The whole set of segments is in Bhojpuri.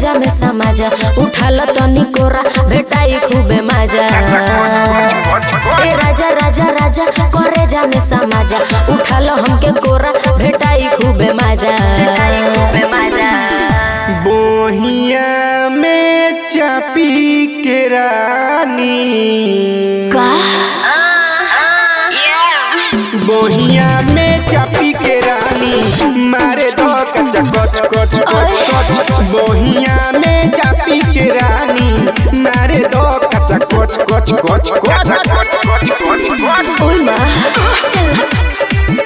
जा में समाजा उठाल तनी कोरा भेटाई खूबे मजा ए राजा राजा राजा करे जा में समाजा उठाल हमके कोरा भेटाई खूबे मजा बोहिया में चापी के रानी का बोहिया में चापी के रानी मारे दो कच कच कच कच कच बोहिया में चापी के रानी मारे दो कच कच कच कच कच ओय माँ चल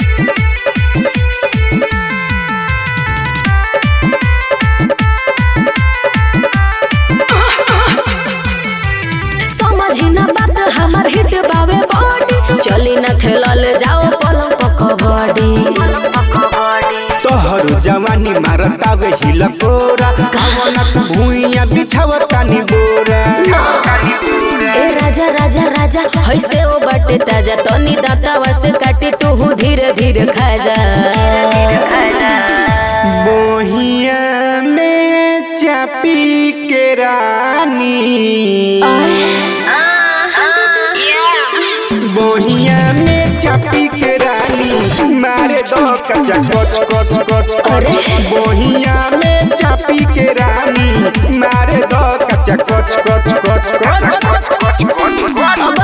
समझी ना बात हमार हिट बावे बॉडी चली ना खेलल जाओ पलंग पर कबड्डी तोहर जवानी मारतावे हिलकोरा आवनक भूइया बिछावतानी बोरा ए राजा राजा राजा हैसे ओ बाटे ताजा तनी दांतवा से काटी तू धीरे धीरे खा जा बोहिया में चापी के रानी बोहिया में चापी के रानी मारे दो कचा कच कच कच अरे। बोहिया में चापी के रानी मारे दो कचा कच कच कच कच अब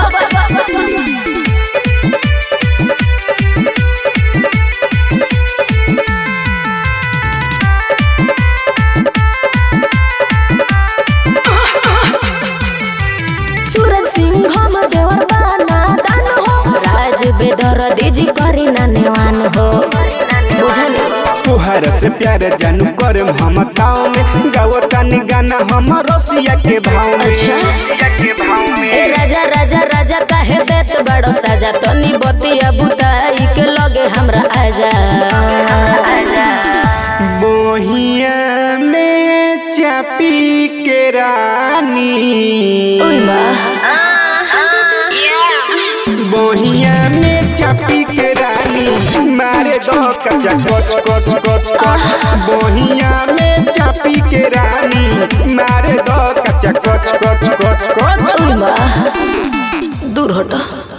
सूरज सिंह हम देवर बाना दान हो राज बेदर दीजी करी ना नेवान हो बुझनी तुहर से प्यार जानू कर हम ताव में गावतानी गाना हम रसिया के भाव में अच्छा। ए राजा राजा राजा काहे देत बड़ो साजा तनी बतिया बुताई के लगे हमरा आजा बोहिया में चापी के रानी ओय माँ बोहिया में चापी के रानी मारे दो कचा कच कच कच कच बोहिया में चापी के रानी मारे दो कचा कच कच कच कच ओय माँ दूर हटो